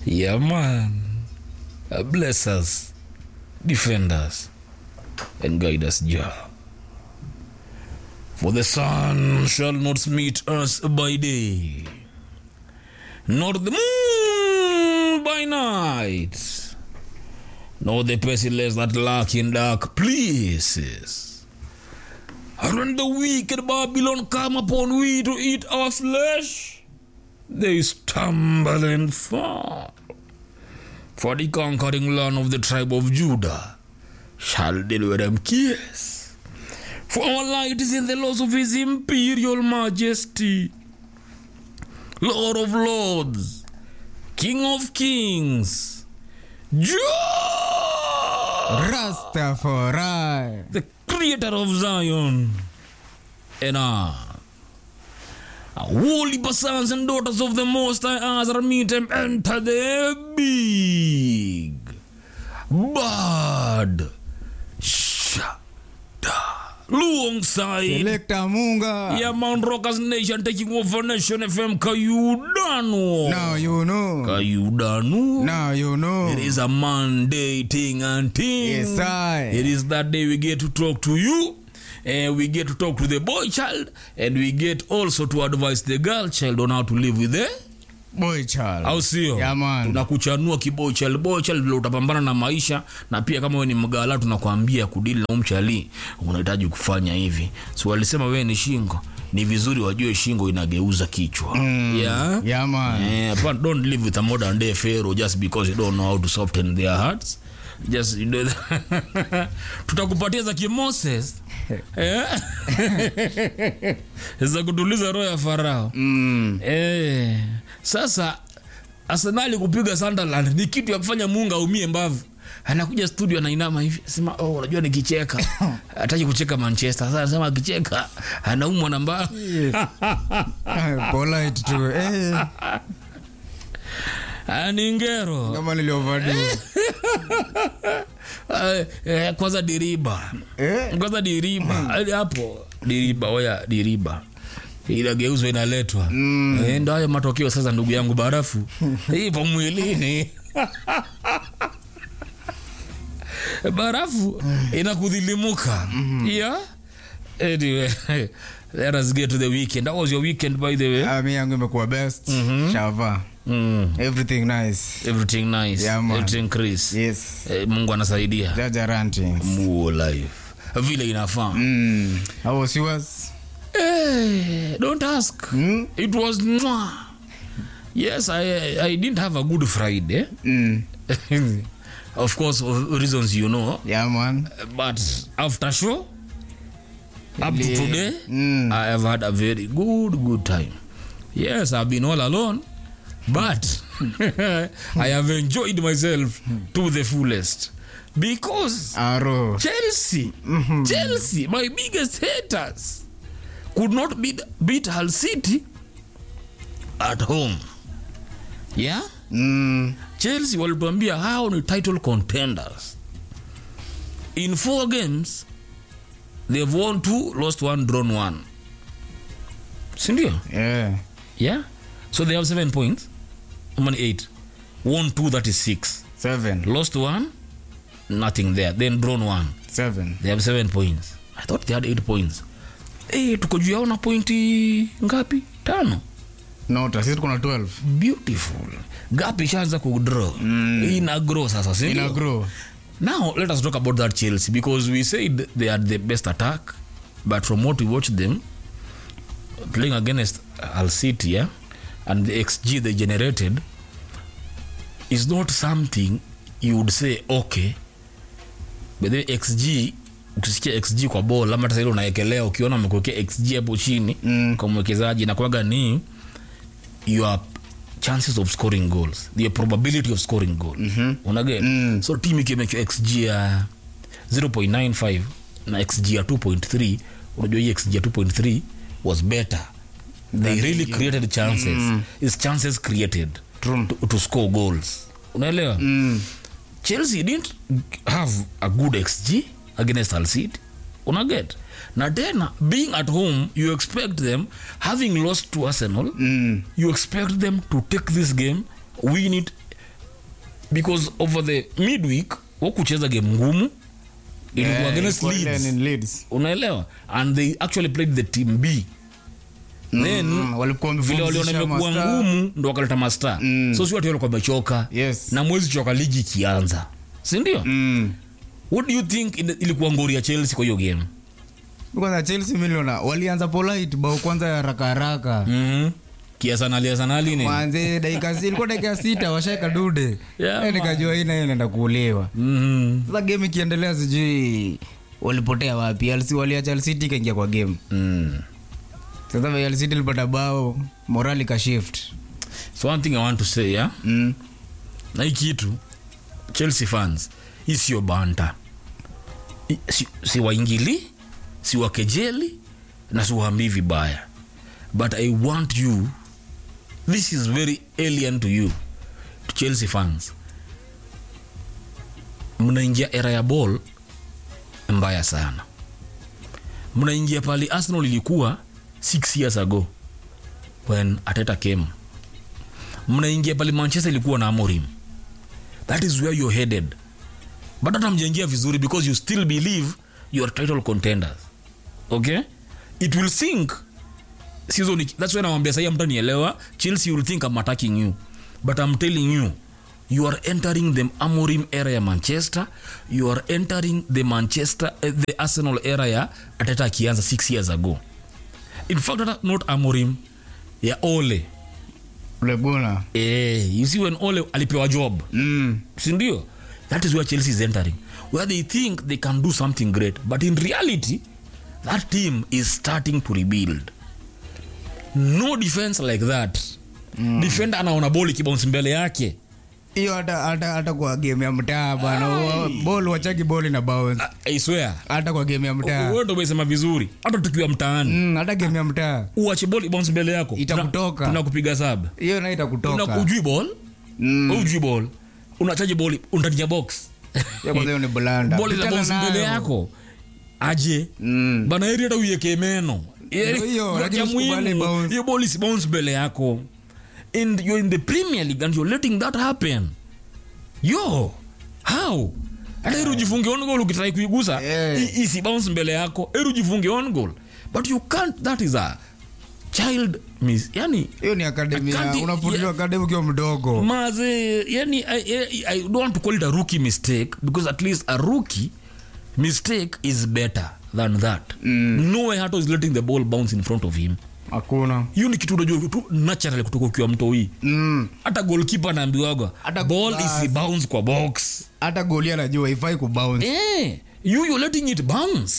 Yeah, man. Uh, Bless us, defend us, and guide us, Jah. For the sun shall not meet us by day, nor the moon by night, nor the pestilence that lurk in dark places. And when the wicked Babylon come upon we to eat our flesh, they stumble and fall. For the conquering land of the tribe of Judah shall deliver them kiss. For our light is in the laws of his imperial majesty, Lord of lords, King of kings, Jah, Rastafari. the creator of Zion, and I. Holy sons and daughters of the Most High Azra meet and enter the big bad shada alongside Selector Munga. yeah, Mount Rockers Nation taking over Nation FM Kayudano. Now you know. Kayudano. Now you know. It is a Monday thing and thing. Yes, I. It is that day we get to talk to you. And we get to talk to the boy child. And we get also to advise the girl child on how to live with the Boy child. au sio Yeah, man. tunakuchanua kiboy child boy child vile utapambana na maisha na pia kama wewe ni mgala tunakwambia kudili na umchali unahitaji kufanya hivi so walisema wewe ni shingo ni vizuri wajue shingo inageuza kichwa mm. yeah? Yeah, man. Eh, but don't live with a modern day pharaoh just because you don't know how to soften their hearts just you know, tutakupatia za kimoses eh? za kutuliza roho ya farao Mm. eh, sasa arsenali kupiga sunderland ni kitu ya kufanya mungu aumie mbavu anakuja studio anainama hivi sema oh, unajua nikicheka hataki kucheka manchester sasa anasema akicheka anaumwa na mbavu Polite tu. Eh, Ah, ni ngero kama nilioverdo. Eh, eh, kwanza diriba Eh? kwanza diriba Hadi hapo diriba oya diriba inageuzwa inaletwa mm. e, ndo hayo matokeo sasa ndugu yangu barafu ipo mwilini barafu inakudhilimuka yeah anyway let us get to the weekend that was your weekend by the way Ah, mi yangu imekuwa best. Shava. mm. Everything nice. everything nice Yeah, man. everything Chris Yes. eh, mungu anasaidia Jaja Rantings. Muo life vile inafaa Mm. How was yours? Eh, don't ask Mm? it was mwah. yes I, i didn't have a good friday Mm. of course of reasons you know Yeah, man. but after show up to Yeah. today Mm. i have had a very good good time yes i've been all alone but i have enjoyed myself to the fullest because Aro. Chelsea, Chelsea, my biggest haters, could not beat, beat Hull City at home. Yeah? Mm. Chelsea walituambia hao ni title contenders. In four games, they've won two, lost one, drawn one. Sindio? Yeah. Yeah? So they have seven points. How many? Eight. Won two, that is six. Seven. Lost one, nothing there. Then drawn one. Seven. they have seven points i thought they had eight points hey, tuko juu yao na pointi ngapi tano Nota. Sisi tuko na 12. beautiful gap ishaanza kudraw mm. ina grow sasa si Ina ndio? grow. now let us talk about that chelsea because we said they had the best attack but from what we watched them playing against al city yeah, and the xg they generated is not something you would say okay but the xg ukisikia xg kwa bol ama hata ile unaekelea ukiona amekuwekea xg hapo chini Mm. kwa mwekezaji nakwaga ni your chances of scoring goals the probability of scoring goal mm-hmm. unaget Mm. so team ikimekiwa xg ya 0.95 na xg ya 2.3 unajua hii xg ya 2.3 was better they really created chances mm. is chances created True. to, to score goals unaelewa Mm. chelsea didn't have a good xg against Hull City unaget na tena being at home you expect them having lost to arsenal Mm. you expect them to take this game win it because over the midweek wakucheza game ngumu ilikuwa Eh, against ilikuwa ile Leeds. ni Leeds. unaelewa and they actually played the team b then Mm, walikuwa vile waliona wamepumzisha imekuwa mastaa. ngumu ndo wakaleta masta Mm. so si watu walikuwa wamechoka Yes. na mwezi choka ligi ikianza sindio Mm. what do you think in- ilikuwa ngori ya chelsea kwa hiyo game kwanza chelsea miliona walianza polite bao kwanza ya haraka haraka mm-hmm. kiasanali asanali ni manze dakika si- ilikuwa dakika sita washaeka dude Yeah, Eh, nikajua hii nayo inaenda kuuliwa mm-hmm. sasa game ikiendelea sijui walipotea wapi Alsi- waliacha alcity ikaingia kwa game mm. sasa vile alcity ilipata bao morali ka shift so one thing i want to say yeah? mm. na hii kitu chelsea fans hii sio banta I- si, si waingili si wakejeli na si waambii vibaya but i want you this is very alien to you to chelsea fans mnaingia era ya ball mbaya sana mnaingia pali arsenal ilikuwa six years ago when ateta came mnaingia pale manchester ilikuwa na amorim that is where you're headed but hata mjaingia vizuri because you still believe you are title contenders okay it will sink season iki- that's when nawambia sahii amtanielewa chelsea will think i'm attacking you but i'm telling you you are entering the amorim era ya manchester you are entering the manchester eh, the arsenal era ya ateta akianza six years ago in fact hata not amorim ya ole uleguna eh, you see when ole alipewa job mm. sindio that is where chelsea is entering where they think they can do something great but in reality that team is starting to rebuild no defense like that mm. defender anaona boli kibounce mbele yake hiyo hata hata hata kwa game ya mtaa bana wa- ball wachaki ball na bounce I swear hata kwa game ya mtaa wewe ndo umesema vizuri hata tukiwa mtaani mm, hata game ya mtaa uache boli bounce mbele yako Itakutoka. tunakupiga sab hiyo nayo itakutoka ujui ball Mm. ujui ball unachaji boli ndani ya box Hiyo kwanza hiyo ni blanda boli la Pitana bounce mbele nayo. yako aje Mm. bana heri hata uiweke meno Ndio hiyo, Ya lakini usikubali muhimu, bounce. hiyo ball is bounce mbele yako and you're in the premier league and you're letting that happen yo how hata heri ujifunge on goal ukitrai kuigusa Yeah. i- isi bounce mbele yako heri ujifunge on goal but you can't that is a child miss yani hiyo ni akademi Akadi- unafundishwa yeah. akademi ukiwa mdogo maze yani I, I, i don't want to call it a rookie mistake because at least a rookie mistake is better than that mm. no way hato is letting the ball bounce in front of him hakuna hiyo ni kitu unajua tu naturally kutoka ukiwa mtoi Mm. hata goalkeeper anaambiwaga Hata ball basi. is bounce kwa box hata goli anajua ifai kubounce eh, you you're letting it bounce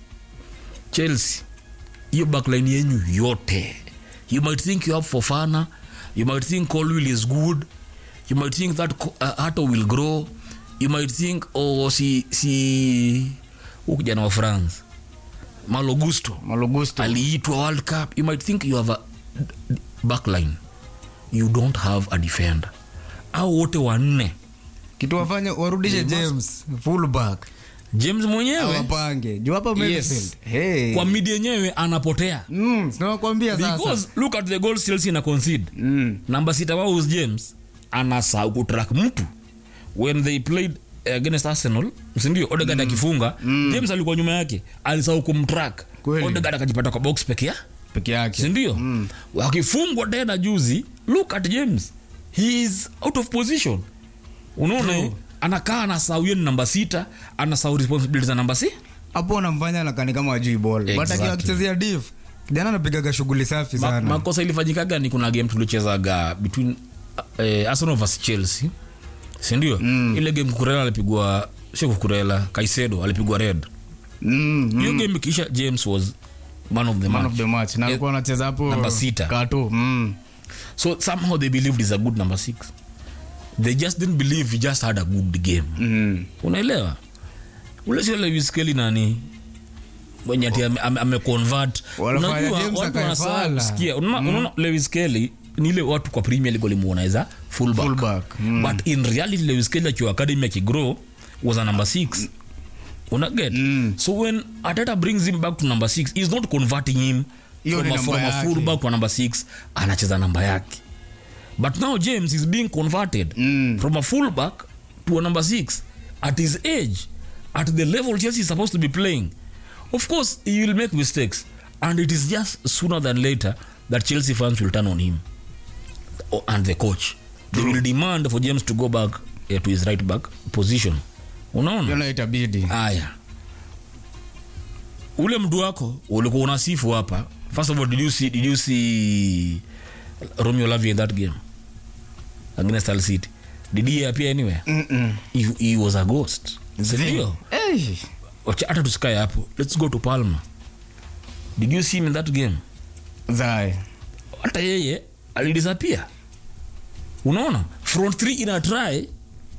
chelsea hiyo backline yenyu yote you might think you have fofana you might think colwill is good you might think that Co- uh, hato will grow you might think oh, si si huu kijana wa france malogusto malogusto aliitwa world cup you might think you have a d- d- backline you don't have a defender au wote wanne kitu wafanye warudishe james fullback james mwenyewe awapange juu hapa Yes. midfield hey. kwa midi yenyewe anapotea mm, sinawakwambia sasa because look at the goals chelsea na concede mm. namba sita wao is james anasahau kutrack mtu when they played against arsenal sindio odegard akifunga james alikuwa nyuma yake alisahau kumtrack Kweli. odegard akajipata kwa box peke yake peke yake sindio wakifungwa tena juzi look at james he is out of position unaona eh? anakaa anasahau hiyo ni namba sita anasahau responsibility za namba si hapo unamfanya nakani kama wajui ball but Exactly. akiwa akichezea div kijana anapigaga shughuli safi Ma, sana makosa ilifanyikaga ni kuna game tulichezaga between uh, arsenal vs chelsea sindio mm. ile game kukurela alipigwa sio kukurela kaisedo alipigwa red mm, mm. hiyo game ikiisha james was man of the man match of the match na alikuwa anacheza hapo Namba sita. kato mm. so somehow they believed is a good number six they just didn't believe he just had a good game Mm. unaelewa ule sio lewiskeli nani mwenye ati ame- ame- ameconvert Wanafanya Unajua, James watu wanasahau akaefala. kusikia. Unaona- unaona lewis kelly ni ile watu kwa premier league walimuonaweza fullback, Fullback, mm. but in reality lewis kelly akiwa academy akigrow was a number six una get so when ateta brings him back to number six he's not converting him Hiyo from ni a, namba from a yake. fullback to a number six anacheza namba yake but now james is being converted Mm. from a fullback to a number six at his age at the level chelsea is supposed to be playing of course he will make mistakes and it is just sooner than later that chelsea fans will turn on him O- and the coach they will demand for james to go back eh, to his right back position unaona Yona itabidi haya ule mtu wako ulikuwa unasifu hapa first of all did you see, did you see romeo lavia in that game against al city did he appear anywhere Mm-mm. he, he was a ghost sindio Hey. Wacha- hata tusikae hapo let's go to palma did you see him in that game Zai. hata yeye alidisapia unaona front three ina try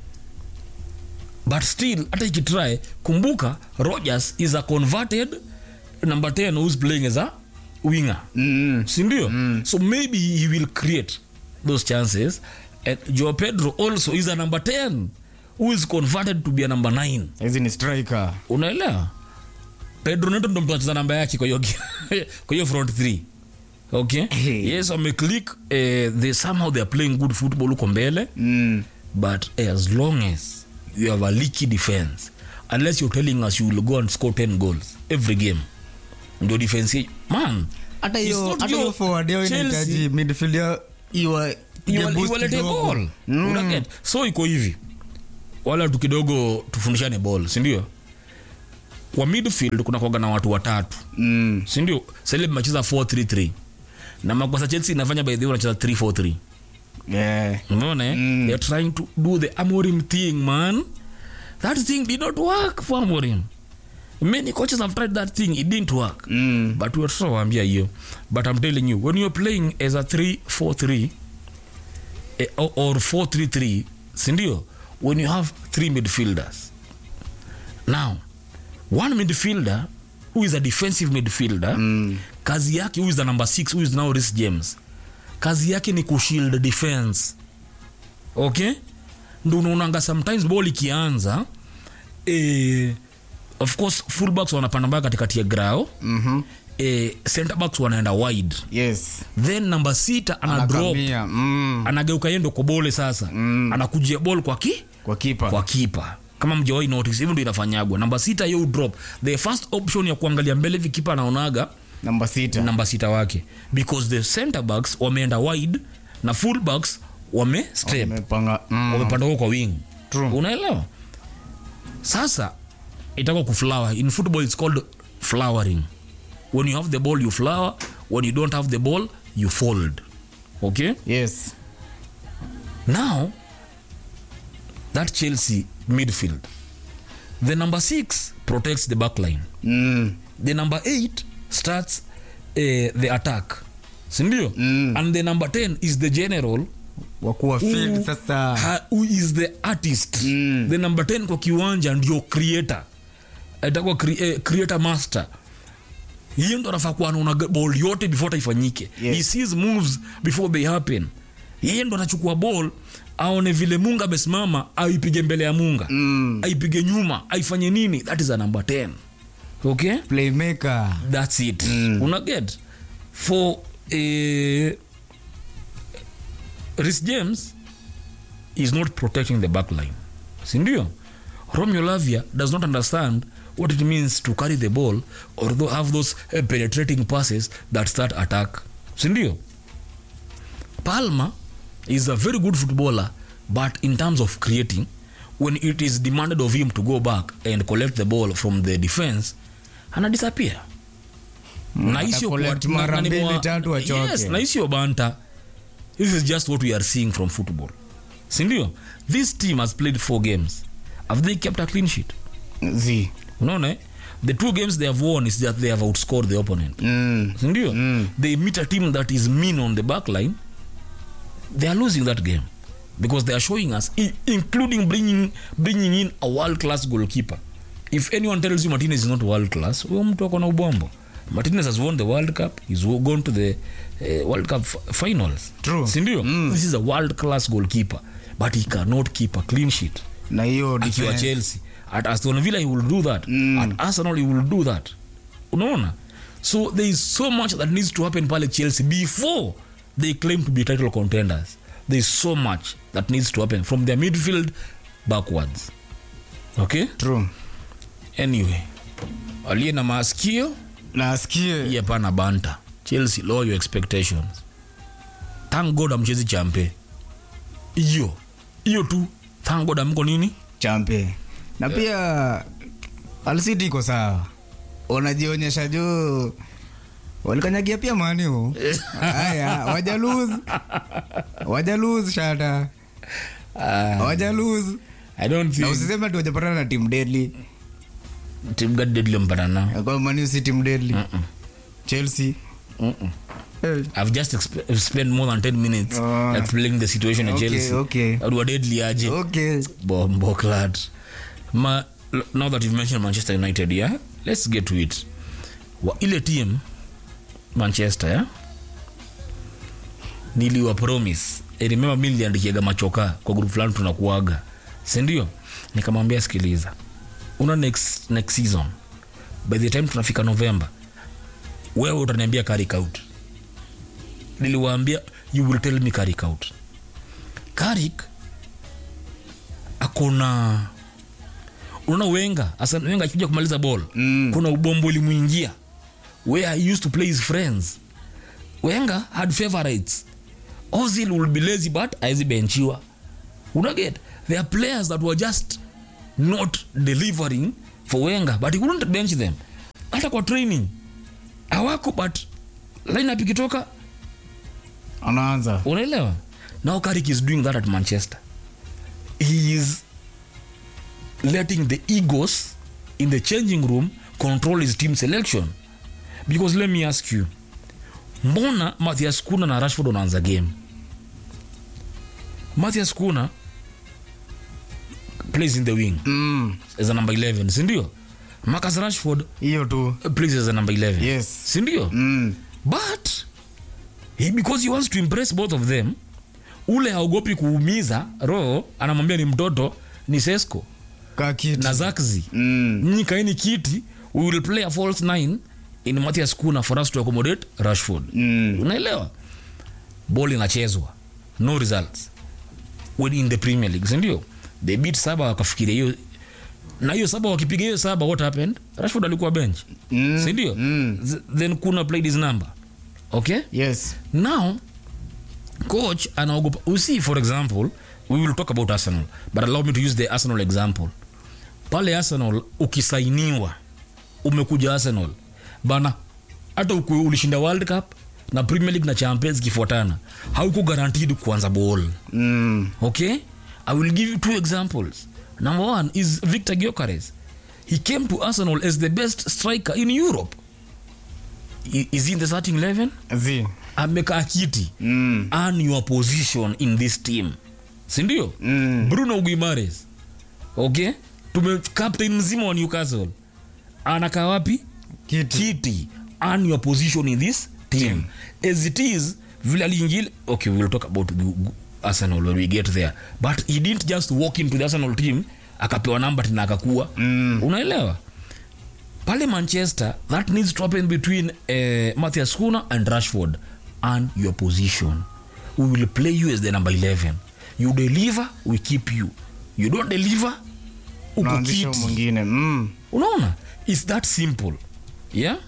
but still hata ikitry kumbuka rogers is a converted number 10 who's playing as a winger Mm-mm. sindio mm. so maybe he will create those chances and joe pedro also is a number 10 who is converted to be a number 9 hizi ni striker unaelewa pedro neto ndo mtu anacheza namba yake kwa hiyo kwa hiyo front three okay Hey. yes wameclick eh, they somehow they are playing good football huko mbele mm. but eh, as long as you have a leaky defense unless you're telling us you will go and score 10 goals every game ndio defense ye- man hata it's hiyo not hata your hiyo forward yao Chelsea. inahitaji midfield yao iwa Iwa- ya boost iwalete kidogo. ball Mm. Unaget? so iko hivi wala tu kidogo tufundishane ball sindio kwa midfield kuna kwaga na watu watatu Mm. sindio sele macheza 433 na makosa chelsea inafanya by the way wanacheza 343 Yeah. umeona eh? Mm. they're trying to do the amorim thing man that thing did not work for amorim many coaches have tried that thing it didn't work Mm. but we're waambia hiyo but i'm telling you when you're playing as a 343 eh, or, or 433 sindio when you have three midfielders now one midfielder who is a defensive midfielder Mm. kazi yake who is the number six who is now Reece james kazi yake ni kushield defense okay ndo unaonanga sometimes ball ikianza eh, of course fullbacks wanapanda mpaka katikati ya grao Mhm. eh, center backs wanaenda wide Yes. then namba sita ana drop Anakamia. Mm. anageuka yendo kwa bole sasa Mm. anakujia ball kwa ki kwa kipa kwa kipa kama mjawai notice hivyo ndo inafanyagwa namba sita yo drop the first option ya kuangalia mbele hivi kipa anaonaga namba sita namba sita wake because the center backs wameenda wide na full backs wame step Wamepanga- mm. wamepanda huko kwa wing True. unaelewa sasa itakuwa kuflower in football it's called flowering when you have the ball you flower when you don't have the ball you fold okay yes now that chelsea midfield the number six protects the back line mm. the number eight starts uh, the attack sindio Mm. and the number 10 is the general wakuwa field sasa ha, who is the artist Mm. the number 10 kwa kiwanja ndio creator itakuwa cre, eh, creator master hiyo ndo anafaa kuwa anaona ball yote before taifanyike Yes. he sees moves before they happen yeye ndo anachukua ball aone vile munga amesimama aipige mbele ya munga Mm. aipige nyuma aifanye nini that is a number 10 okay playmaker that's it Mm. una get for uh, Rhys James is not protecting the back line sindio Romeo Lavia does not understand what it means to carry the ball or tho- have those uh, penetrating passes that start attack sindio Palma is a very good footballer but in terms of creating when it is demanded of him to go back and collect the ball from the defense ana disappear na hii sio Atacollect kwa- mara na- na ni mbili, mwa- tatu achoke. yes, na hii sio banta this is just what we are seeing from football sindio this team has played four games have they kept a clean sheet z unaona eh? the two games they have won is that they have outscored the opponent mm. sindio Mm. they meet a team that is mean on the back line they are losing that game because they are showing us i- including bringing, bringing in a world class goalkeeper if anyone tells you martinez is not world class huyo mtu ako na ubombo martinez has won the world cup he's wo- gone to the uh, world cup f- finals True. sindio Mm. this is a world class goalkeeper but he cannot keep a clean sheet na hiyo akiwa defense. chelsea at aston villa he will do that Mm. at arsenal he will do that unaona so there is so much that needs to happen pale chelsea before they claim to be title contenders there's so much that needs to happen from their midfield backwards okay true anyway aliye na maskio nasikie hii hapana banta chelsea lower your expectations thank god amchezi champe hiyo hiyo tu thank god amko nini champe na pia alsiti iko sawa unajionyesha juu walikanyagia pia maniu haya wajaluz wajaluz shata uh, wajaluz i don't na think usiseme tu wajapatana na tim deadly team gani deadly mpana na kwa maniu si tim deadly chelsea Mm-mm. Eh, I've just exp- spent more than 10 minutes Oh. explaining the situation at Okay, Chelsea. okay. Watu wa deadly aje. okay Bombo clad. Ma, l- now that you've mentioned Manchester United, yeah, let's get to it. Wa ile team Manchester, yeah? Niliwa promise. I remember mimi niliandikiaga machoka kwa group fulani tunakuaga. Si ndio? Nikamwambia sikiliza. Una next next season. By the time tunafika November, wewe utaniambia carry out. Niliwaambia you will tell me carry out. Carrick akona unaona wenga hasa wenga akikuja kumaliza ball Mm. kuna ubombo ulimuingia where he used to play his friends wenga had favorites ozil will be lazy but aizi benchiwa unaget there are players that were just not delivering for wenga but he couldn't bench them hata kwa training awako but lineup ikitoka anaanza unaelewa now Carrick is doing that at manchester he is letting the egos in the changing room control his team selection because let me ask you mbona mathias kuna na rashford wanaanza game mathias kuna plays in the wing Mm, as a number 11 sindio marcus rashford hiyo tu plays as a number 11 Yes. sindio Mm, but he, because he wants to impress both of them ule haogopi kuumiza roho anamwambia ni mtoto ni sesco ka kiti na zakzi Mm, nyinyi kaeni kiti we will play a false nine in Matthias Kuna for us to accommodate Rashford mm, unaelewa ball inachezwa no results when in the Premier League sindio they beat saba wakafikiria hiyo na hiyo saba wakipiga hiyo saba what happened Rashford alikuwa bench mm, sindio mm. Z- then Kuna played his number okay yes now coach anaogopa you see for example we will talk about arsenal but allow me to use the arsenal example pale arsenal ukisainiwa umekuja arsenal bana hata uku- ulishinda world cup na premier league na champions zikifuatana hauko guaranteed kuanza ball mm, okay i will give you two examples number one is victor gyokares he came to arsenal as the best striker in europe I- is he in the starting 11 zi amekaa kiti mm, earn your position in this team sindio mm, bruno guimares okay tume captain mzima wa newcastle anakaa wapi kiti kiti earn your position in this team as it is vile aliingile okay we'll talk about gu- gu- arsenal when we get there but he didn't just walk into the arsenal team akapewa namba tena akakuwa Mm. unaelewa pale manchester that needs to happen between uh, mathias kuna and rashford and your position we will play you as the number 11 you deliver we keep you you don't deliver uko naanzisha kiti mwingine mm, unaona its that simple yeah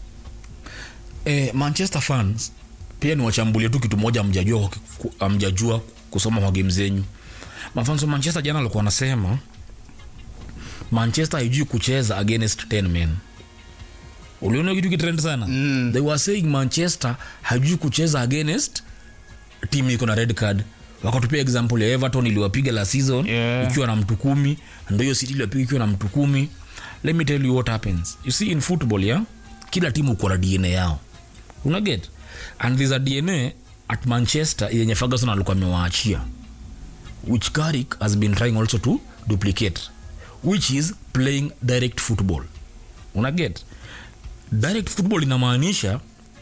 eh, manchester fans pia ni wachambulie tu kitu moja amjajua, amjajua kusoma kwa game zenyu mafans wa manchester jana alikuwa anasema manchester haijui kucheza against 10 men uliona kitu kitrend sana Mm. they were saying manchester haijui kucheza against timu iko na red card wakatupia example ya everton iliwapiga la season Yeah. ikiwa na mtu kumi ndo hiyo city iliwapiga ikiwa na mtu kumi let me tell you what happens you see in football yeah kila timu uko na dna yao unaget and there's a dna at manchester yenye ferguson alikuwa amewaachia which Carrick has been trying also to duplicate which is playing direct football unaget direct football inamaanisha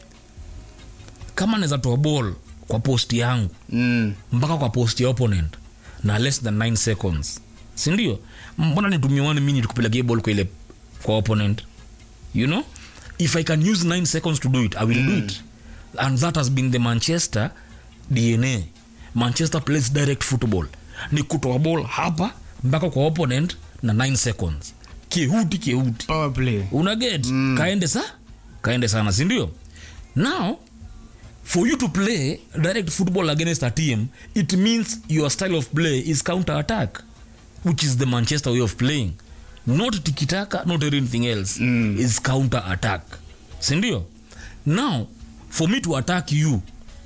kama naweza toa ball kwa post yangu mm, mpaka kwa post ya opponent na less than 9 seconds sindio mbona nitumie one minute kupeleka ball kwa ile kwa opponent you know if i can use 9 seconds to do it i will do it and that has been the manchester dna manchester plays direct football ni kutoa ball hapa mpaka kwa opponent na 9 seconds kihuti kihuti power play unaget mm. kaende sa kaende sana sindio now for you to play direct football against a team it means your style of play is counter attack which is the manchester way of playing not tikitaka not anything else mm. is counter attack sindio now for me to attack you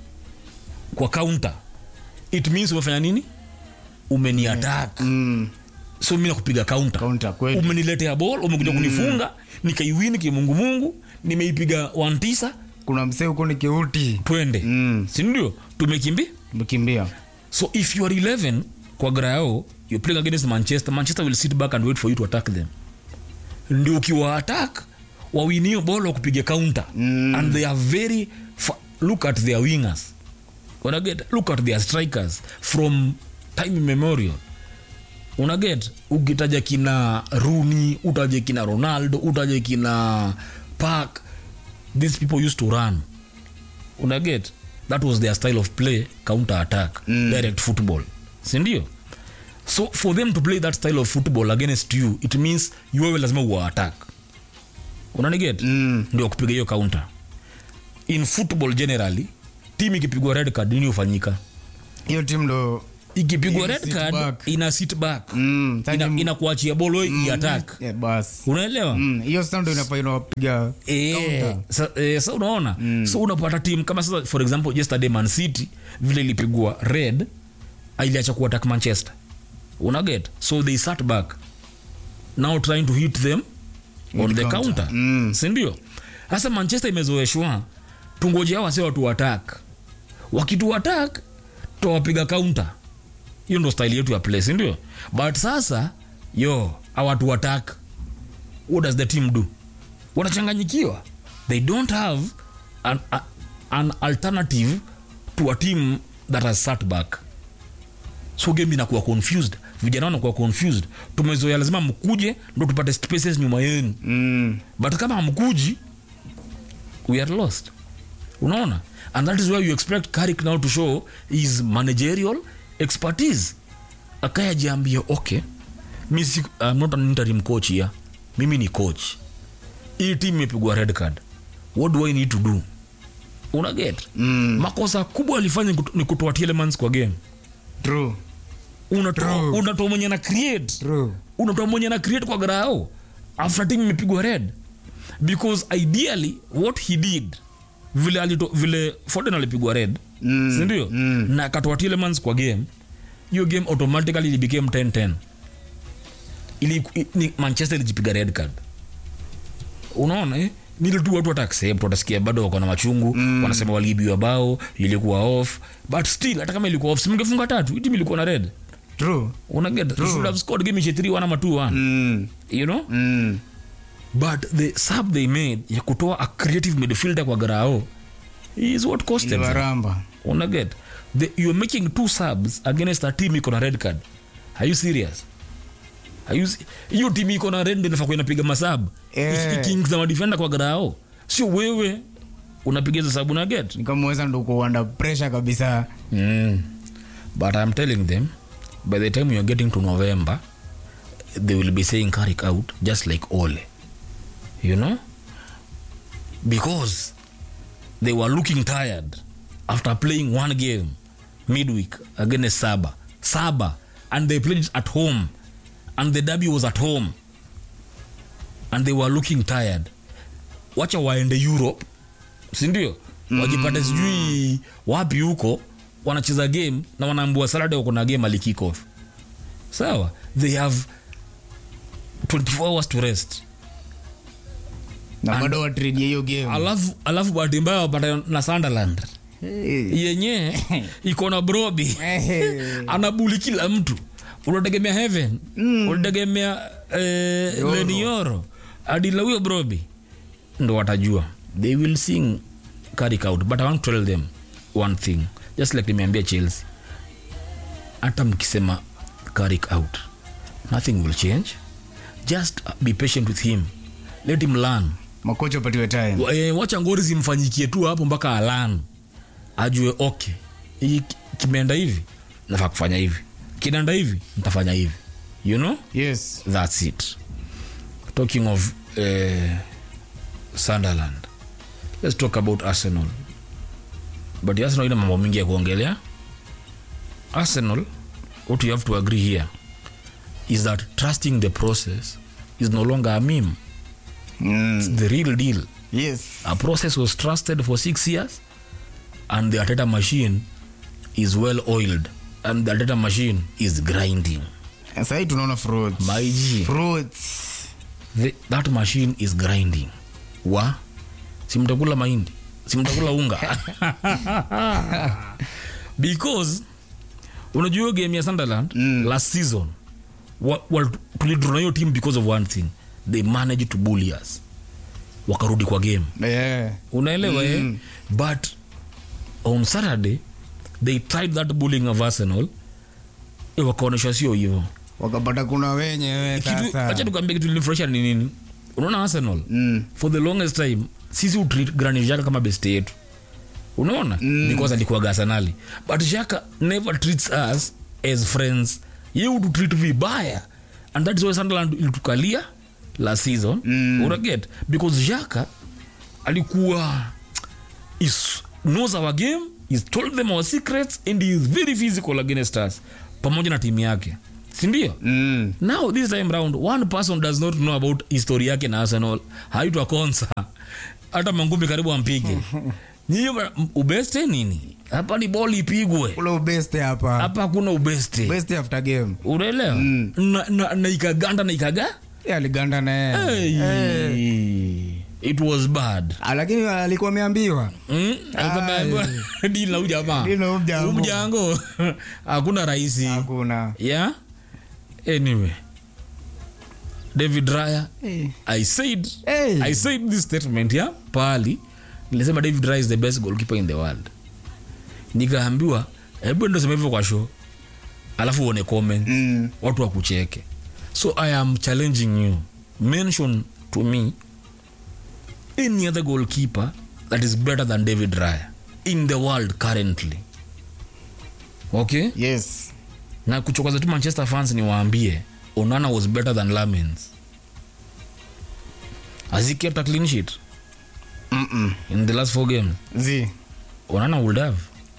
kwa counter it means umefanya nini umeni attack mm. so mi nakupiga counter counter kweli umeniletea bol umekuja kunifunga nikaiwini kimungumungu nimeipiga wantisa kuna msee huko ni kiuti twende Mm. sindio tumekimbi mkimbia so if you are 11 kwa grao you're playing against manchester manchester will sit back and wait for you to attack them ndio ukiwa attack wawinio bol wakupiga counter Mm. and they are very fa- look at their wingers unaget look at their strikers from time immemorial unaget ukitaja kina runi utaje kina ronaldo utaje kina park these people used to run unaget that was their style of play counter attack mm. direct football sindio so for them to play that style of football against you it means yuwewe lazima uwa attack unaniget Mm. ndio kupiga hiyo counter in football generally team ikipigwa red card nini hufanyika hiyo timu ndo ikipigwa Ina red sit card back. ina sit back Mm, ina, sasa inakuachia bolo mm. iattack yeah, bas unaelewa Mm, hiyo sasa ndo inafaa inawapiga Eh, counter. sa, eh, sa unaona so unapata tim kama sasa for example yesterday man city vile ilipigwa red iliacha kuattack manchester unaget so they sat back now trying to hit them on With the counter. counter Mm. sindio sasa manchester imezoeshwa tungoje hao wase watu attack wakitu attack tawapiga counter hiyo ndo style yetu ya play sindio but sasa yo awatu attack what does the team do wanachanganyikiwa they don't have an, a, an alternative to a team that has sat back so game inakuwa confused vijana wanakuwa confused tumezoea lazima mkuje ndo tupate spaces nyuma yenu Mm. but kama hamkuji we are lost unaona and that is why you expect Carrick now to show his managerial expertise akaya jiambia okay mi si, I'm not an interim coach here mimi ni coach hii team imepigwa red card what do i need to do unaget Mm. makosa kubwa alifanya ni kuto- ni kutoa Tielemans kwa game True. unatoa True. unatoa mwenye na create True. unatoa mwenye na create kwa grao after team imepigwa red because ideally what he did vile alito, vile Foden alipigwa red Mm, sindio mm. na akatoa Tielemans kwa game hiyo game automatically it became 10-10 ili i- ni manchester ilijipiga red card unaona eh? nile tu watu wataaccept watasikia bado wako na machungu mm. wanasema waliibiwa bao ilikuwa off but still hata kama ilikuwa off simngefunga tatu hii timu ilikuwa na red True. unaget you should have scored game ishe 3 1 ama 2 1 Mm. you know Mm. but the sub they made ya kutoa a creative midfielder kwa grao is what cost them Iliwaramba. unaget the, you're making two subs against a team iko na red card are you serious Are you se- hiyo timu iko na red ndio inafaa kuwa inapiga masab Eh. ikiingiza madefenda kwa grao sio wewe unapiga hizo sabu unaget nikamweza ndo uko under pressure kabisa Mm. But I'm telling them, by the time you're getting to November, they will be saying Carrick out just like Ole. You know? Because they were looking tired after playing one game midweek against Saba. Saba. And they played it at home. And the derby was at home. And they were looking tired. Wacha waende Europe sindio wajipate sijui wapi huko wanacheza game na wanaambua saturday wako na game alikikof sawa they have 24 hours to rest na bado watrejia hiyo game alafu alafu bahati mbaya wapata na sunderland Hey. yenye iko na brobi Hey. anabuli kila mtu unategemea heaven unategemea eh, Yoro. lenioro adila huyo brobi ndo watajua they will sing Carrick out but i want to tell them one thing just like nimeambia chelsea hata mkisema Carrick out nothing will change just be patient with him let him learn makocha upatiwe time Wa- eh, wacha ngori zimfanyikie tu hapo mpaka alan ajue okay hii kimeenda hivi nafaa kufanya hivi kinaenda hivi nitafanya hivi you know yes that's it talking of uh, sunderland let's talk about arsenal but arsenal ina mambo mingi ya kuongelea arsenal what you have to agree here is that trusting the process is no longer a meme mm. it's the real deal yes a process was trusted for six years and the ateta machine is well oiled and the ateta machine is grinding sahii tunaona fruits My G. fruits the, that machine is grinding wa simtakula mahindi simtakula unga because unajua hiyo game ya sunderland mm. last season wa, wa, tulidrona hiyo team because of one thing they managed to bully us wakarudi kwa game yeah. unaelewa mm. eh? but on saturday they tried that bullying of arsenal eh, wakaonyesha sio hivyo wakapata kuna wenyewe kitu sasa acha tukwambia kitu linifurahisha ni nini unaona arsenal mm. for the longest time sisi utreat granit Xhaka kama best yetu unaona mm. because alikuwa arsenali but Xhaka never treats us as friends ye ututreat vibaya and that is why sunderland ilitukalia last season mm. unaget because Xhaka alikuwa is knows our game is told them our secrets and he is very physical against us pamoja na timu yake sindio Mm. now this time round one person does not know about history yake na arsenal haitwa konsa hata mangumi karibu ampige nyinyi ba- m- ubeste nini hapa ni boli ipigwe ule ubeste hapa hapa hakuna ubeste best after game unaelewa na, na, na ikaganda na ikaga Yeye aliganda na hey. yeye it was bad Ah, lakini alikuwa ameambiwa Mm, alikuwa ameambiwa, deal na huyu jamaa Deal na huyu mjango. Huyu mjango hakuna rahisi hakuna yeah anyway david raya Eh. i said Hey. i said this statement ya pali nilisema david raya is the best goalkeeper in the world nikaambiwa hebu ndo sema hivyo kwa show alafu uone comment Mm. watu wakucheke so i am challenging you mention to me any other goalkeeper that is better than david raya in the world currently okay yes na kuchokoza tu manchester fans ni waambie onana was better than lamens has he kept a clean sheet Mm-mm. in the last four games zi onana would have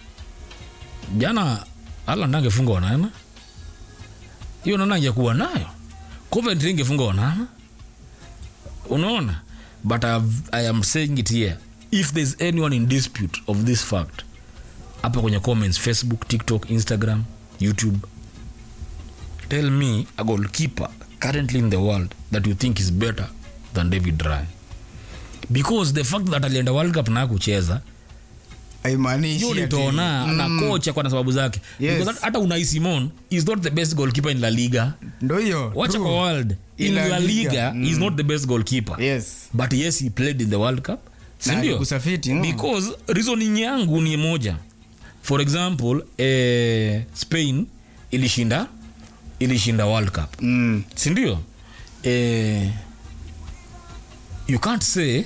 jana aland angefunga onana hiyo onana angekuwa nayo coventry ingefunga onana unaona but I've, i am saying it here if there's anyone in dispute of this fact hapa kwenye comments facebook tiktok instagram youtube tell me a goalkeeper currently in the world that you think is better than david ryan because the fact that alienda world cup na kucheza haimaanishi hiyo ati- nitaona na kocha kwa na sababu zake Yes. Because hata unai simon is not the best goalkeeper in la liga ndo hiyo wacha true. kwa world in In La la liga Liga, he is not the best goalkeeper yes but yes he played in the world cup Na sindio alikusafiti, mm. because reasoning yangu ni moja for example eh, spain ilishinda ilishinda world cup mm. sindio eh, you can't say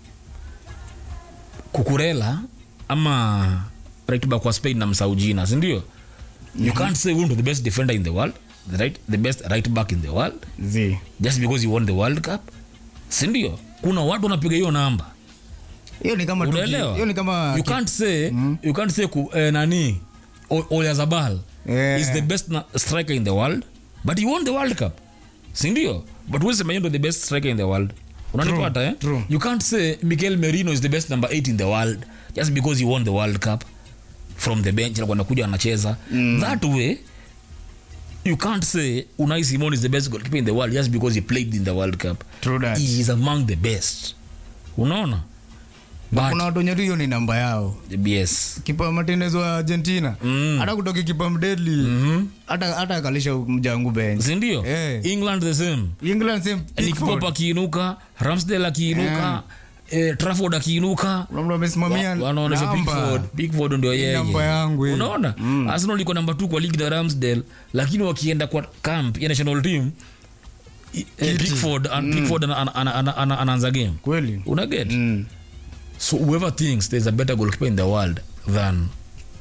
kukurela ama right back wa spain na msaujina sindio you can't say huyu ndo the best defender in the world the, right, the best right back in the world zi just because you won the world cup sindio kuna watu wanapiga hiyo namba hiyo ni kama tuki- unaelewa hiyo ni kama you can't say you can't say ku, eh, nani O- oyazabal Yeah. is the best na- striker in the world but he won the world cup sindio but wesema yeye ndo the best striker in the world unanipata eh? true. you can't say michael merino is the best number 8 in the world just because he won the world cup from the bench alikuwa anakuja anacheza that way you can't say unai simon is the best goalkeeper in the world just because he played in the world cup True that. he is among the best unaona kuna but watu wenye tu hiyo ni namba yao yes kipa martinez wa argentina Mm. hata kutoka kipa mdedli hata hata akalisha mjangu bench sindio Eh. england the same england same Nick Pickford. Pope akiinuka ramsdale akiinuka eh, trafford akiinuka kuna mtu amesimamia wa- wanaonyesha namba. Pickford. Pickford ndio yeye namba yangu hii. unaona arsenal iko namba 2 kwa ligi na ramsdale lakini wakienda kwa camp ya national team i- eh, pickford an- pickford ana- ana- ana- ana- ana- anaanza game kweli unaget Mm. so whoever thinks there's a better goalkeeper in the world than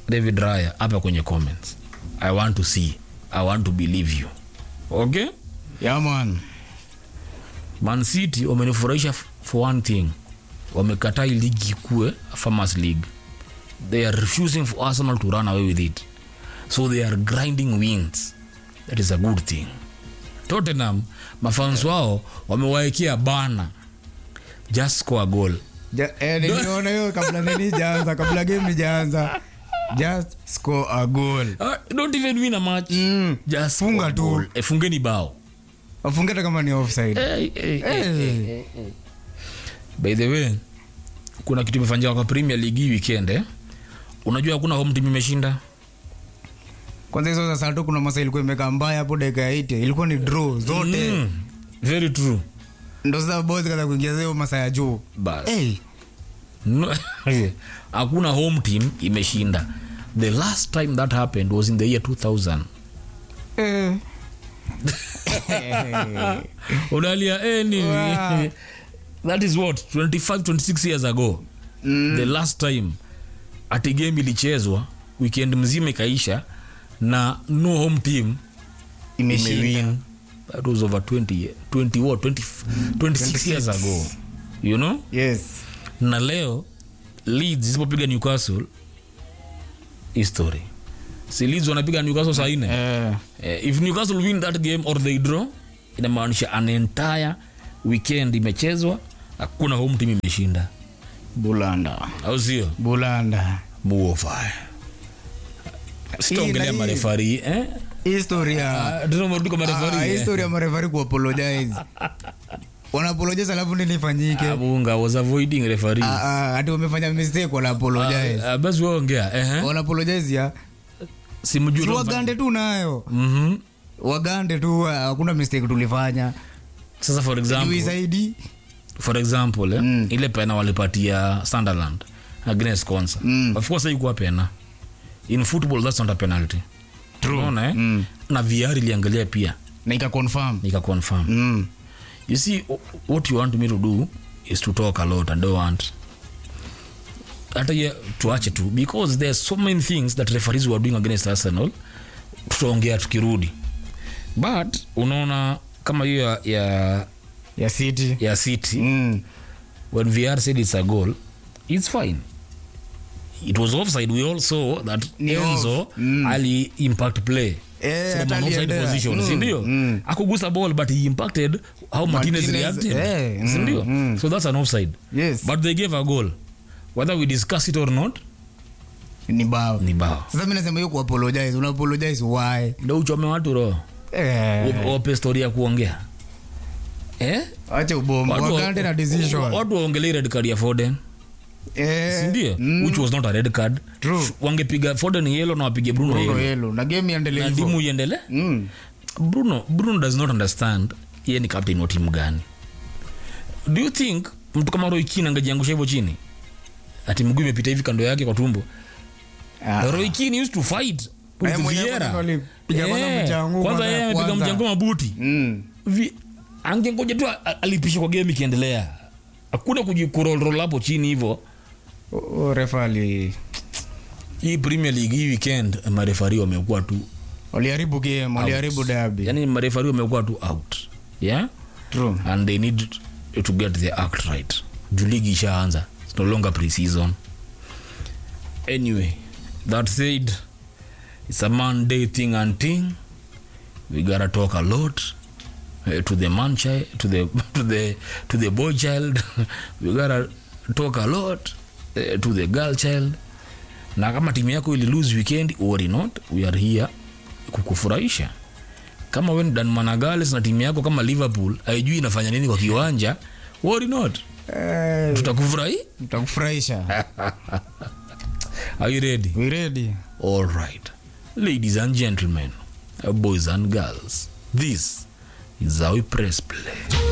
david raya hapa kwenye comments i want to see i want to believe you okay Yeah, man. man city wamenifurahisha f- for one thing wamekataa hii ligi ikue farmers league they are refusing for arsenal to run away with it so they are grinding wins that is a good thing tottenham mafans wao wamewaekea bana just score a goal Ja, eh, niliona hiyo kabla nini jaanza kabla game ijaanza just score a goal uh, don't even win a match Mm. just Funga score a tu. goal. Eh, fungeni bao wafunge hata kama ni offside hey, hey, hey. Eh, by the way kuna kitu imefanyika kwa premier league hii weekend eh? unajua hakuna home team imeshinda kwanza hizo za sato kuna masa ilikuwa imekaa mbaya hapo dakika ya 80 ilikuwa ni draw zote mm. very true ndo sasa boys kaza kuingia hiyo masa ya juu Bas. hey, No, hakuna home team imeshinda the last time that happened was in the year 2000 eh. unalia eh, nini Wow. that is what 25 26 years ago Mm. the last time ati game ilichezwa weekend mzima ikaisha na no home team imeshinda imewin that was over 20 ye- 20 what 20, 26 years ago you know yes na leo leeds isipopiga newcastle history si leeds wanapiga newcastle saa nne eh. eh, if newcastle win that game or they draw inamaanisha an entire weekend imechezwa hakuna home team imeshinda bulanda au sio bulanda muofaya sitaongelea Hii- marefari eh? historia Ah, tunamarudi kwa marefari Ah, eh? historia ya marefari kuapologize wanaapologize alafu nini ifanyike Ah, Munga was avoiding referee Ah, ah, hati wamefanya mistake wanaapologize Ah, ah, basi waongea eh? wanaapologize ya simjui si unafanya- wagande tu nayo Mhm. wagande tu ah, hakuna mistake tulifanya sasa for juu example zaidi for example eh, Mm. ile pena walipatia sunderland against consa Mm. of course haikuwa pena in football that's not a penalty unaona eh? Mm. na VR iliangalia pia na ika confirm nika confirm mm. you see o- what you want me to do is to talk a lot and don't want hata ye tuache tu because there are so many things that referees were doing against arsenal tutaongea tukirudi but unaona kama hiyo ya, ya, ya city ya city mm. when VR said it's a goal, it's fine. It was offside. We all saw that Ni Enzo off. Mm. ali impact play. Eh, From hata an offside aliendea. position, Mm, si ndio? mm. Akugusa ball but he impacted how Martinez, Martinez, reacted. eh, si mm, ndio? mm. So that's an offside. yes But they gave a goal. Whether we discuss it or not, ni bao ni bao. sasa mi nasema hiyo kuapologize unaapologize why Ndio uchome watu roho. eh. Wape story ya kuongea. Eh? acha ubombo Watu wa- wagande na decision Watu waongelee red card ya Foden. eh. sindio mm. which was not a red card True. wangepiga foden yellow na wapige bruno, Bruno yellow yellow na game iendelee na hivyo timu iendele mm. bruno bruno does not understand ye ni captain wa timu gani do you think mtu kama roy kin angejiangusha hivyo chini ati mguu imepita hivi kando yake kwa tumbo Ah. roy kin used to fight with Yeye mwenyewe Vieira. kwanza alipiga kwanza Eh, mchango kwanza kwanza yeye ya amepiga kwanza. mchango mabuti Mm. Vi- angengoja tu a- alipisha kwa game ikiendelea hakuna kujikurolrol hapo chini hivyo O- o, refa ali hii premier league hii weekend marefari wamekuwa tu waliharibu game waliharibu derby yani marefari wamekuwa tu out yeah true and they need to get their act right juu ligi ishaanza It's no longer pre-season anyway that said it's a monday thing and thing we gotta talk a lot uh, to the man child to the to the to the boy child we gotta talk a lot uh, to the girl child na kama timu yako ili lose weekend worry not we are here kukufurahisha kama we ni dan managales na timu yako kama liverpool haijui inafanya nini kwa kiwanja worry not eh, tutakufurahi tutakufurahisha are you ready we ready all right ladies and gentlemen uh, boys and girls this is how we press play